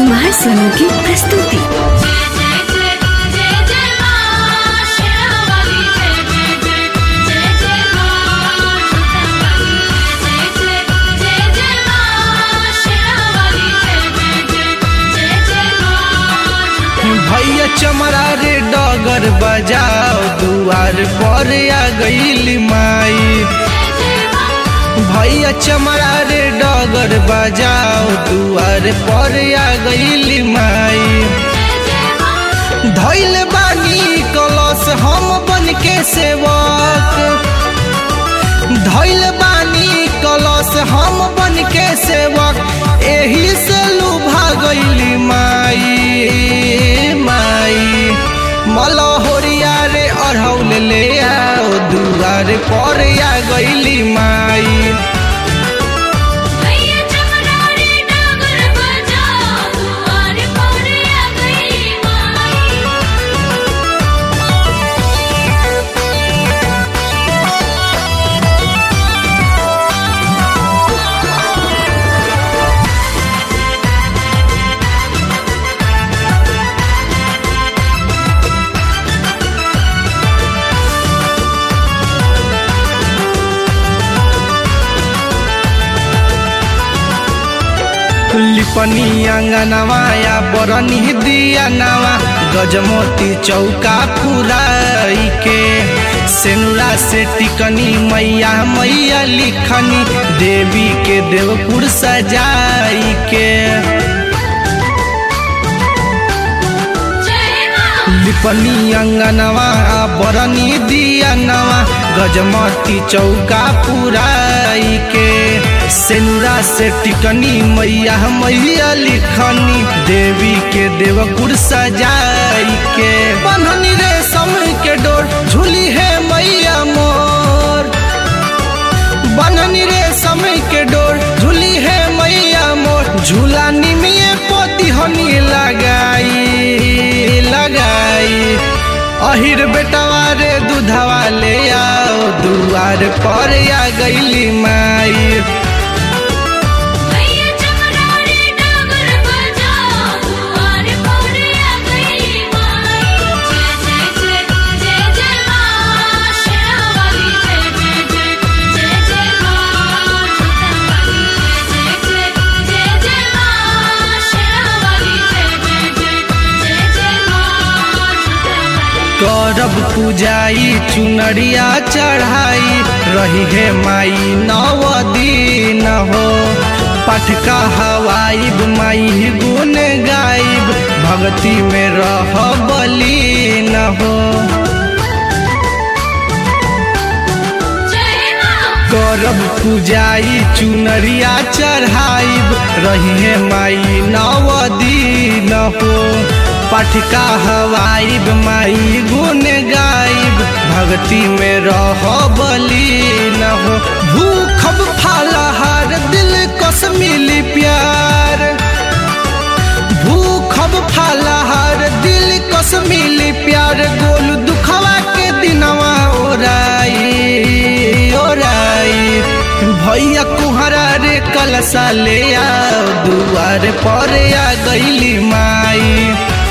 कुमार सोनू की प्रस्तुति जय जय जय जय जय मां शेरावाली जय जय जय जय जय मां छोटावाली जय जय जय जय मां शेरावाली जय जय जय जय जय मां भैया चमरा रे डगर बजाओ दुआर पर आ गईली माई जय जय मां भैया चमरा रे डगर बजाओ दुआर पर आ गईली माई जय जय मां धैल बानी कलश हम बन के सेवक धैल बानी कलश हम बन के सेवक एही से लुभा गईली माई माई मलहोरिया रे अढ़ौल ले आओ दुआर पर आ गईली माई भैया चमड़ा रे डागर बजाओ दुआर पर आ गई माई लिपनी अंगनवाया बरनी दिया नवा गजमोती चौका पुराई के सेनुरा से टिकनी मैया मैया लिखनी देवी के देवपुर सजाई के जय मां लिपनी अंगनवा बरनी दिया नवा गजमती चौका पुराई के सेनुरा से टिकनी मैया मैया लिखनी देवी के देवपुर सजाई के बन्हनी रे समय के डोर झूली है मैया मोर बननी रे समय के डोर झूली है मैया मोर झूला निमिये पोती हनी लगाई लगाई अहिर बेटवा रे दूधवा ले आओ दुआर पर आ गईली माई भैया चमड़ा रे डागर बजाओ दुआर पर आ गई माई जय जय जय जय जय मां शेरावाली जय जय जय जय जय मां छोटावाली जय जय जय जय मां शेरावाली जय जय जय जय जय मां छोटावाली करब पूजाई चुनरिया चढ़ाई रही है माई नव दिन हो पटका हवाइब माई गुन गाइब भक्ति में रह बलीन हो जय मां करब पूजाई चुनरिया चढ़ाइब रही है माई नव दिन हो पटका हवाइब माई गुन गाइब भक्ति में रह बलीन हो भूखब फालहार दिल कस मिली प्यार भूखब फालहार दिल कस मिली प्यार गोल दुखवा के दिनवा ओराई ओराई भैया कुहरा रे कलसा ले आओ दुआर पर आ गईली माई